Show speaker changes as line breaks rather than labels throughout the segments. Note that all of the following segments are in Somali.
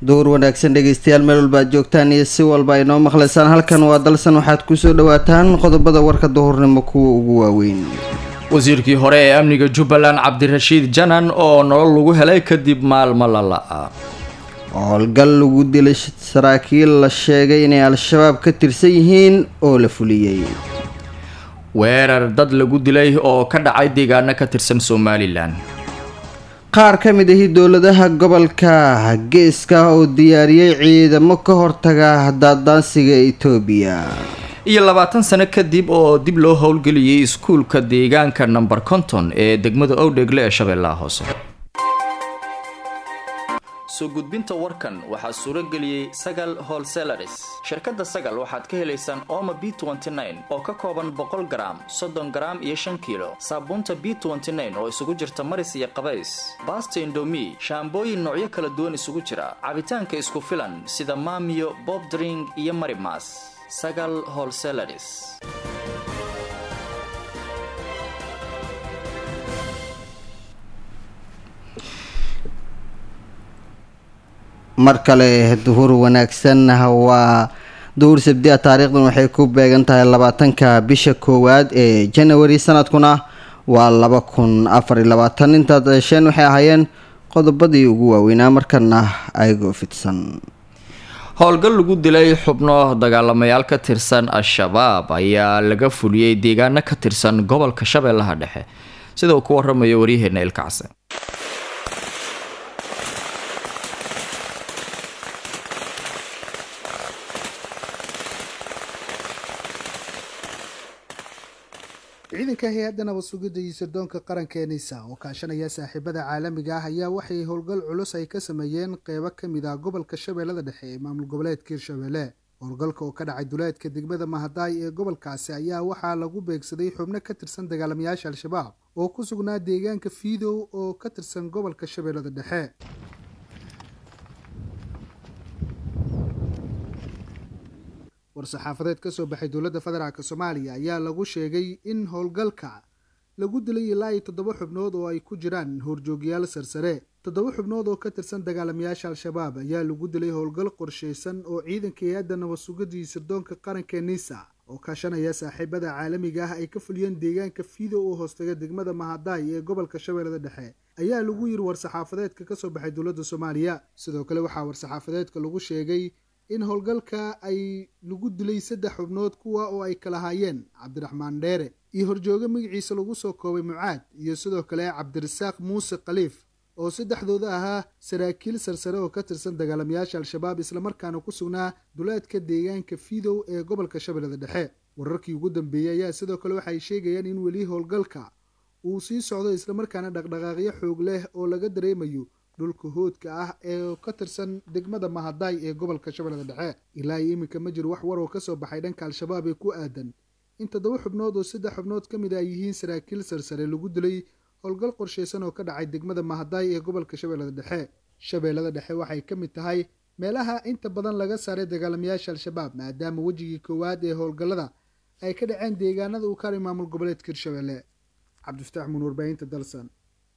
dowr wanaagsan dhegeystayaal meel walba aad joogtaan iyo si walba ay noo maqlaysaan halkan waa dalsan waxaad kusoo dhawaataan qodobada warka duhurnimo kuwa ugu waaweyn
wasiirkii hore ee amniga jubbaland cabdirashiid janan oo nolol lagu helay kadib maalmo lala-a
howlgal lagu dilay saraakiil la sheegay inay al-shabaab ka tirsan yihiin oo la fuliyey
weerar dad lagu dilay oo ka dhacay deegaano ka tirsan somalilan
qaar ka mid ahi dowladaha gobolka geeska oo diyaariyey ciidamo ka hortaga daadaansiga etoobiya
iyo labaatan sano kadib oo dib loo howlgeliyey iskuulka deegaanka number konton ee degmada owdhegle ee shabeellaha hoose soo gudbinta warkan waxaa suuro geliyey sagal holselaris shirkadda sagal waxaad ka helaysaan oma b oo ka kooban boqol garaam soddon garaam iyo shan kiilo saabuunta b oo isugu jirta maris iyo qabays baasta indomi shaambooyin noocyo kala duwan isugu jira cabitaanka isku filan sida maamiyo bob dring iyo marimas sagal holselaris
mar kale duhur wanaagsan waa duhur sabdia taariikhdan waxay ku beegan tahay labaatanka bisha koowaad ee janawari sanadkuna waa laba kun afar iyo labaatan intaad hesheen waxay ahaayeen qodobadii ugu waaweynaa markana ayagoo fidsan
howlgal lagu dilay xubno dagaalamayaal ka tirsan al-shabaab ayaa laga fuliyey deegaano ka tirsan gobolka shabeellaha dhexe sida uu ku waramayo waryaheena ilkacse
ciidanka hay-adda nabad sugidda iyo sirdoonka qaranka ee nisa oo kaashanaya saaxiibada caalamiga ah ayaa waxay howlgal culus ay ka sameeyeen qeybo ka mid ah gobolka shabeellada dhexe ee maamul goboleedka hirshabelle howlgalka oo ka dhacay duleedka degmada mahadaay ee gobolkaasi ayaa waxaa lagu beegsaday xubno ka tirsan dagaalamayaasha al-shabaab oo ku sugnaa deegaanka fiidow oo ka tirsan gobolka shabeellada dhexe war-saxaafadeed ka soo baxay dowladda federaalk soomaaliya ayaa lagu sheegay in howlgalka lagu dilay ilaa iyo toddoba xubnood oo ay ku jiraan horjoogyaal sarsare toddoba xubnood oo ka tirsan dagaalamayaasha al-shabaab ayaa lagu dilay howlgal qorsheysan oo ciidanka hay-adda nabad sugidii sirdoonka qaranka nisa oo kaashanaya saaxiibada caalamiga ah ay ka fuliyeen deegaanka fiidow oo hoostaga degmada mahadaay ee gobolka shabeellada dhexe ayaa lagu yiri war-saxaafadeedka kasoo baxay dowladda soomaaliya sidoo kale waxaa war-saxaafadeedka lagu sheegay in howlgalka ay lagu dilay saddex xubnood kuwa oo ay kala haayeen cabdiraxmaan dheere iyo horjooge magaciisa lagu soo koobay mucaad iyo sidoo kale cabdirasaaq muuse khaliif oo saddexdooda ahaa saraakiil sarsare oo ka tirsan dagaalamayaasha al-shabaab islamarkaana ku sugnaa duleedka deegaanka fiidow ee gobolka shabeellada dhexe wararkii ugu dambeeyey ayaa sidoo kale waxay sheegayaan in weli howlgalka uu sii socdo islamarkaana dhaqdhaqaaqyo xoog leh oo laga dareemayo dhulka hoodka ah ee ka tirsan degmada mahadaay ee gobolka shabeellada dhexe ilaa iyo iminka ma jiro wax war oo kasoo baxay dhanka al-shabaab ee ku aadan in toddoba xubnood oo saddex xubnood ka mid ay yihiin saraakiil sarsare lagu dilay howlgal qorsheysan oo ka dhacay degmada mahadaay ee gobolka shabeellada dhexe shabeellada dhexe waxay ka mid tahay meelaha inta badan laga saaray dagaalamayaasha al-shabaab maadaama wejigii koowaad ee howlgallada ay ka dhaceen deegaanada uu kaari maamul goboleedka hirshabelle cabdifataax muun warbaahinta dalsan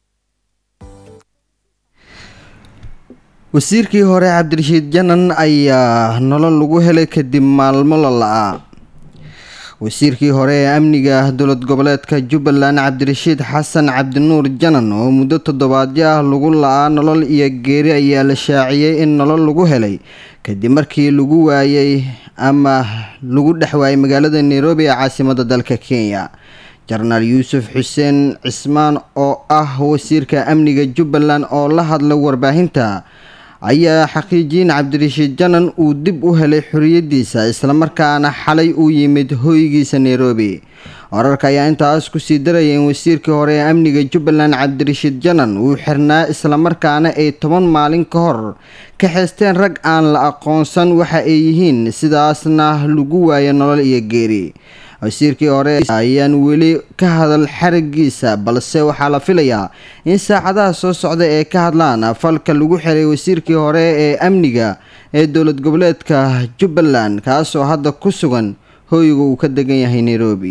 wasiirkii hore cabdirashiid janan ayaa nolol lagu helay kadib maalmo la la-a wasiirkii hore ee amniga dowlad goboleedka jubbaland cabdirashiid xasan cabdinuur janan oo muddo toddobaadyo ah lagu la-aa nolol iyo geeri ayaa la shaaciyey in nolol lagu helay kadib markii lagu waayey ama lagu dhex waayay magaalada nairobi ee caasimada dalka kenya jenaraal yuusuf xuseen cismaan oo ah wasiirka amniga jubbaland oo la hadla warbaahinta ayaa xaqiijiyin cabdirashiid janan uu dib u helay xoriyadiisa islamarkaana xalay uu yimid hoygiisa nairobi wararka ayaa intaas kusii daraya in wasiirkii hore ee amniga jubbaland cabdirashiid janan uu xirnaa islamarkaana ay toban maalin ka hor ka xeysteen rag aan la aqoonsan waxa ay yihiin sidaasna lagu waayo nolol iyo geeri wasiirkii hore ayaan weli ka hadal xarigiisa balse waxaa la filayaa in saacadaha soo socda ee ka hadlaan falka lagu xiray wasiirkii hore ee amniga ee dowlad goboleedka jubbaland kaasoo hadda ku sugan hooyiga uu ka degan yahay nairobi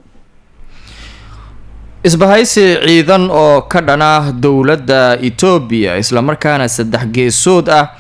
isbahaysi ciidan oo ka dhana dowladda etoobiya islamarkaana saddex geesood ah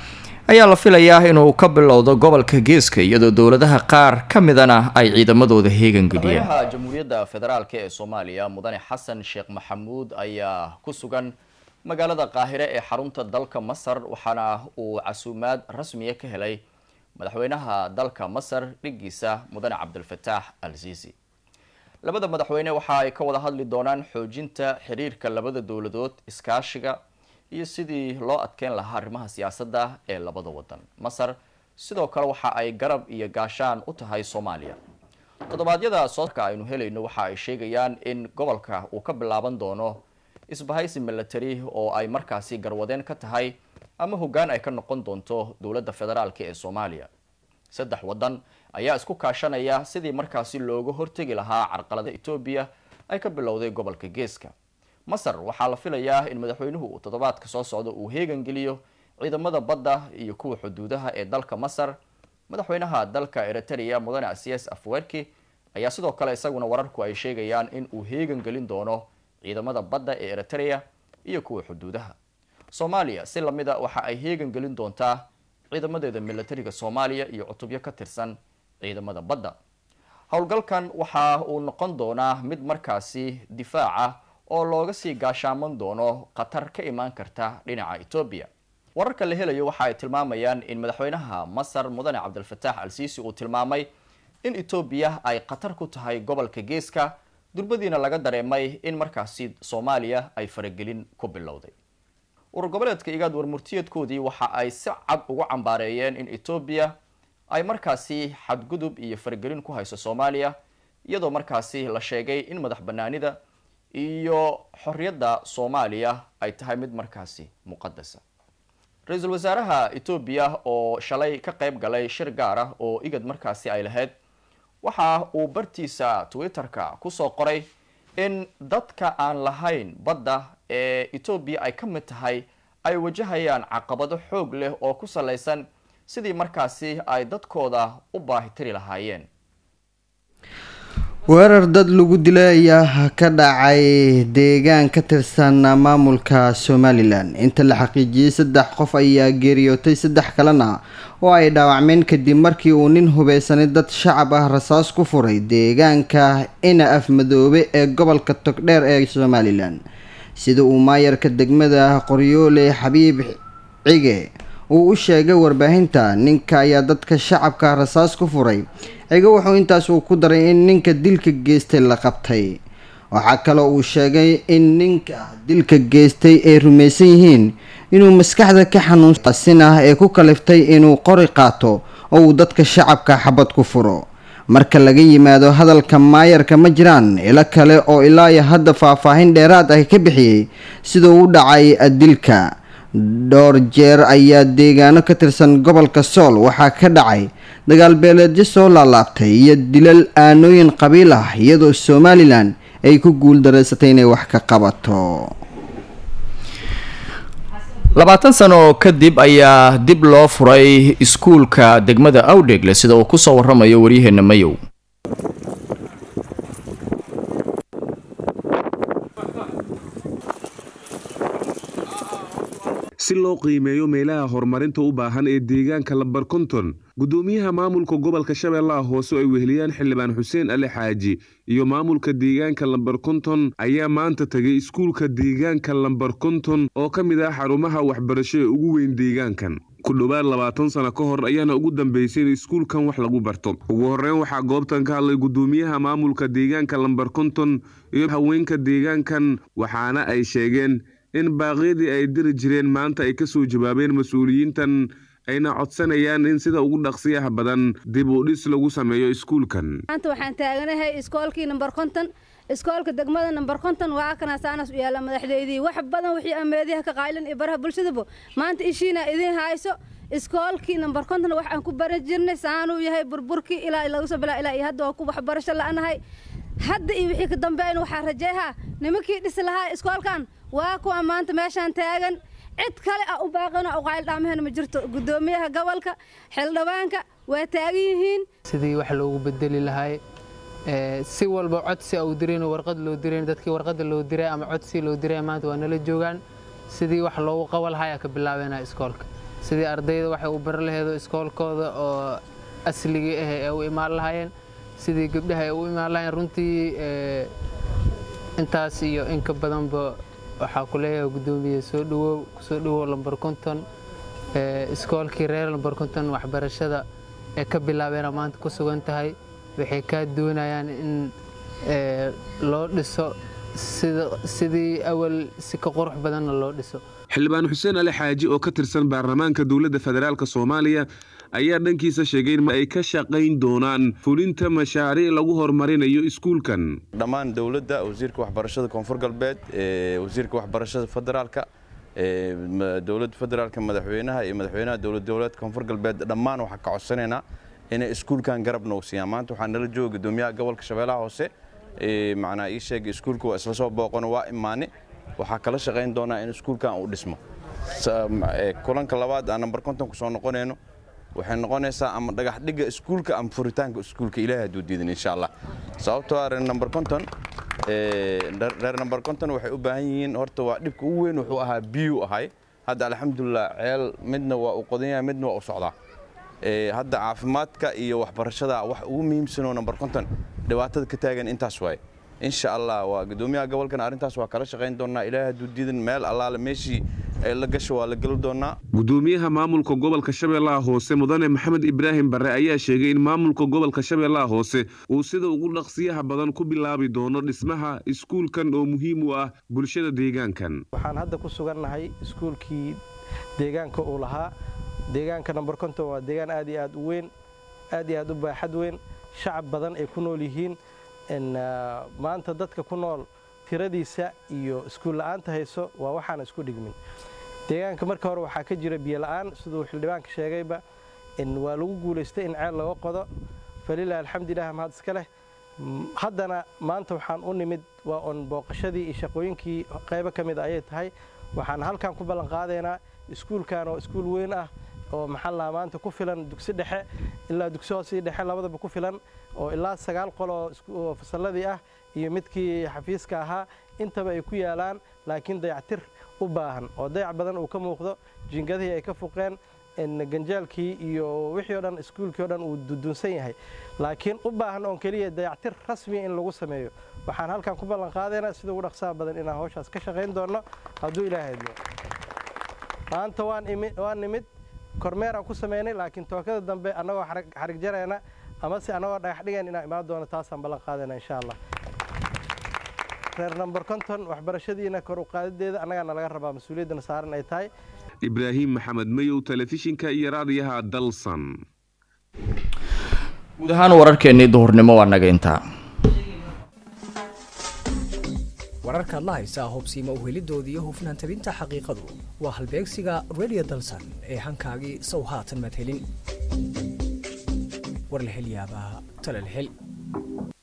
ayaa la filayaa inuu ka bilowdo gobolka geeska iyadoo dowladaha qaar ka midana ay ciidamadooda heegan geliyeen madaxweynaha jamhuuriyadda federaalk ee soomaaliya mudane xasan sheekh maxamuud ayaa ku sugan magaalada qaahire ee xarunta dalka masar waxaana uu casuumaad rasmiya ka helay madaxweynaha dalka masar dhigiisa mudane cabdilfataax al siisi labada madaxweyne waxa ay ka wada hadli doonaan xoojinta xiriirka labada dowladood iskaashiga iyo sidii loo adkeyn lahaa arrimaha siyaasadda ee labada wadan masar sidoo kale waxa ay garab iyo gaashaan u tahay soomaaliya toddobaadyada soodka aynu helayno waxa ay sheegayaan in gobolka uu ka bilaaban doono isbahaysi milatary oo ay markaasi garwadeen ka tahay ama hoggaan ay ka noqon doonto dowladda federaalk ee soomaaliya saddex waddan ayaa isku kaashanaya sidii markaasi looga hortegi lahaa carqalada etoobiya ay ka bilowday gobolka geeska masar waxaa la filayaa in madaxweynuhu uu toddobaadka soo socdo uu heegan geliyo ciidamada badda iyo kuwa xuduudaha ee dalka masar madaxweynaha dalka eritrea mudane asias afwerki ayaa sidoo kale isaguna wararku ay sheegayaan in uu heegan gelin doono ciidamada badda ee eritrea iyo kuwa xuduudaha soomaaliya si lamida waxa ay heegan gelin doontaa ciidamadeeda milatariga soomaaliya iyo cutubyo ka tirsan ciidamada badda howlgalkan waxa uu noqon doonaa mid markaasi difaaca oo looga sii gaashaaman doono khatar ka imaan karta dhinaca etoobiya wararka la helayo waxa ay tilmaamayaan in madaxweynaha masar mudane cabdilfataax al siisi uu tilmaamay in etoobiya ay khatar ku tahay gobolka geeska durbadiina laga dareemay in markaasi soomaaliya ay faragelin ku bilowday urur goboleedka igaad warmurtiyeedkoodii waxa ay si cad ugu cambaareeyeen in etoobiya ay markaasi xadgudub iyo faragelin ku hayso soomaaliya iyadoo markaasi la sheegay in madax banaanida iyo xorriyadda soomaaliya ay tahay mid markaasi muqadasa ra-iisul wasaaraha etoobiya oo shalay ka qayb galay shir gaar ah oo igad markaasi ay lahayd waxa uu bartiisa twitter-ka kusoo qoray in dadka aan lahayn badda ee etoobiya ay ka mid tahay ay wajahayaan caqabado xoog leh oo ku salaysan sidii markaasi ay dadkooda u baahitiri lahaayeen
weerar dad lagu dilay ayaa ka dhacay deegaan ka tirsan maamulka somalilan inta la xaqiijiyey saddex qof ayaa geeriyootay saddex kalena oo ay dhaawacmeen kadib markii uu nin hubeysanay dad shacab ah rasaas ku furay deegaanka ina afmadoobe ee gobolka togdheer ee somalilan sida uu maayarka degmada qoryoole xabiib cige uu u sheegay warbaahinta ninka ayaa dadka shacabka rasaas ku furay cigo wuxuu intaas uu ku daray in ninka dilka geystay la qabtay waxaa kaloo uu sheegay in ninka dilka geystay ay rumaysan yihiin inuu maskaxda ka xanuunsin ah ee ku kaliftay inuu qori qaato oo uu dadka shacabka xabad ku furo marka laga yimaado hadalka maayarka ma jiraan ilo kale oo ilaa iyo hadda faahfaahin dheeraad ah ka bixiyey siduu u dhacay dilka dhowr jeer ayaa deegaano ka tirsan gobolka sool waxaa ka dhacay dagaal beeleedyo soo laalaabtay iyo dilal aanooyin qabiil ah iyadoo somalilan ay ku guuldareysatay inay wax ka qabato
labaatan sano kadib ayaa dib loo furay iskuulka degmada awdhegle sida uu kusoo waramayo waryaheena mayow
si loo qiimeeyo meelaha horumarinta u baahan ee deegaanka lambar konton gudoomiyaha maamulka gobolka shabeellaha hoose oo ay weheliyaan xildhibaan xuseen ali xaaji iyo maamulka deegaanka lambar konton ayaa maanta tagay iskuulka deegaanka lambar konton oo ka mid ah xarumaha waxbarasho ee ugu weyn deegaankan ku dhowaad labaatan sano ka hor ayaana ugu dambeysay in iskuulkan wax lagu barto ugu horreyn waxaa goobtan ka hadlay gudoomiyaha maamulka deegaanka lambar konton iyo haweenka deegaankan waxaana ay sheegeen in baaqyadii ay diri jireen maanta ay ka soo jawaabeen mas-uuliyiintan ayna codsanayaan in sida ugu dhaqsiyaha badan dib u dhis lagu sameeyo iskuulkan
maanta waxaan taaganahay iskoolkii nambar konton iskoolka degmada nambar konton waa kana saanas u yaalla madaxdeydii wax badan wixii ameediyaha ka qaylin iyo baraha bulshadaba maanta ishiina idiin hayso iskoolkii nambar konton waxaan ku baran jirnay saanuu yahay burburkii ilaa lagu soo bilaa ilaa iyo hadda waa ku waxbarasho la'anahay hadda iyo wixii ka dambeeyna waxaa rajeehaa nimankii dhisi lahaa iskoolkan waa kuwa maanta meeshaan taagan cid kale ah u baaqano u qayl dhaamahena ma jirto gudoomiyaha gobolka xildhibaanka waa taagan yihiin
sidii wax loogu bedeli lahay si walba codsi au dirayn warqad loo dirayn dadkii warqada loo diray ama codsi loo diray maanta waa nala joogaan sidii wax loogu qabo lahay ka bilaabeynaa iskoolka sidii ardayda waxay u bari laheedo iskoolkooda oo asligii ah ee u imaan lahaayeen sidii gabdhaha ay u imaan lahaayeen runtii intaas iyo in ka badanba waxaa ku leeyahay guddoomiye soo dhawow kusoo dhawow lambar konton iskoolkii reer lambar konton waxbarashada ee ka bilaabeena maanta ku sugan tahay waxay kaa doonayaan in loo dhiso sidii awal si ka qurux badanna loo dhiso
xildhibaan xuseen ali xaaji oo ka tirsan baarlamaanka dowladda federaalk soomaaliya ayaa dhankiisa sheegay in ay ka shaqayn doonaan fulinta mashaariic lagu horumarinayo iskuulkan
dhammaan dowladda wasiirka waxbarashada koonfur galbeed wasiirka waxbarashada federaalka dowladda federaalka madaxweynaha iyo madaxweynaha dowlad goboleedka koonfur galbeed dhammaan waxaan ka codsanaynaa inay iskuulkan garab noogsiiyaan maanta waxaa nala jooga gudoomiyaha gobolka shabeellaha hoose macnaa ii sheegay iskuulka waa isla soo booqano waa imaane waxaa kala shaqayn doonaa in iskuulkan uu dhismo kulanka labaad aan nambar konton ku soo noqonayno waxay noqonaysaa ama dhagax dhigga iskuulka ama furitaanka iskuulka ilaahay hadduu diidan insha allah sababtoo ah reer nambar konton reer nambar konton waxay u baahan yihiin horta waa dhibka ugu weyn wuxuu ahaa biyuu ahay hadda alxamdulilah ceel midna waa uu qodan yahay midna waa u socdaa hadda caafimaadka iyo waxbarashada wax ugu muhiimsanoo nambar konton dhibaatada ka taagan intaas waaye insha allah waa gudoomiyaha gobolkan arrintaas waa kala shaqayn doonaa ilaahay hadduu diidan meel allaale meeshii ay la gasho waa la geli doonaa
gudoomiyaha maamulka gobolka shabeellaha hoose mudane maxamed ibraahim barre ayaa sheegay in maamulka gobolka shabeellaha hoose uu sida ugu dhaqsiyaha badan ku bilaabi doono dhismaha iskuulkan oo muhiim u ah bulshada deegaankan
waxaan hadda ku sugannahay iskuulkii deegaanka uu lahaa deegaanka namber konton waa deegaan aad iyo aad u weyn aad iyo aad u baaxad weyn shacab badan ay ku nool yihiin maanta dadka ku nool tiradiisa iyo iskuul la'aanta hayso waa waxaan isku dhigmin deegaanka marka hore waxaa ka jira biyo la'aan siduu xildhibaanka sheegayba waa lagu guulaystay in ceel laga qodo falilah alxamdulilah mahad iska leh haddana maanta waxaan u nimid waa on booqashadii iyo shaqooyinkii qaybo ka mid ayay tahay waxaan halkan ku ballan qaadaynaa iskuulkan oo iskuul weyn ah oo maxaa lahaa maanta ku filan dugsi dhexe ilaa dugsi hoose iyo dhexe labadaba ku filan oo ilaa sagaal qol oo fasalladii ah iyo midkii xafiiska ahaa intaba ay ku yaalaan laakiin dayactir u baahan oo dayac badan uu ka muuqdo jiingadihii ay ka fuqeen ganjaalkii iyo wixii o dhan iskuulkii o dhan uu dudunsan yahay laakiin u baahan oon keliya dayactir rasmiya in lagu sameeyo waxaan halkan ku ballan qaadaynaa sida ugu dhaqsaha badan inaan hawshaas ka shaqayn doonno hadduu ilaahay idmo maanta waan nimid kormeeraan ku samaynay laakiin tookada dambe annagoo xarig jarayna ama se annagoo dhagax dhigayn inaan imaan doono taasaan ballan qaadayna insha allah reer namber konton waxbarashadiina kor u qaadideeda annagaana laga rabaa mas-uuliyaddana saaran ay tahay
ibraahim maxamed mayow telefishinka iyo raadiyaha dalsan
guud ahaan wararkeennii duhurnimo waa naga intaa
wararkaad la haysaa hubsiima uhelidoodii iyo hufnaan tabinta xaqiiqadu waa halbeegsiga radio dalsan ee hankaagii sow haatan madhelin war la hel yaabaa tala la hel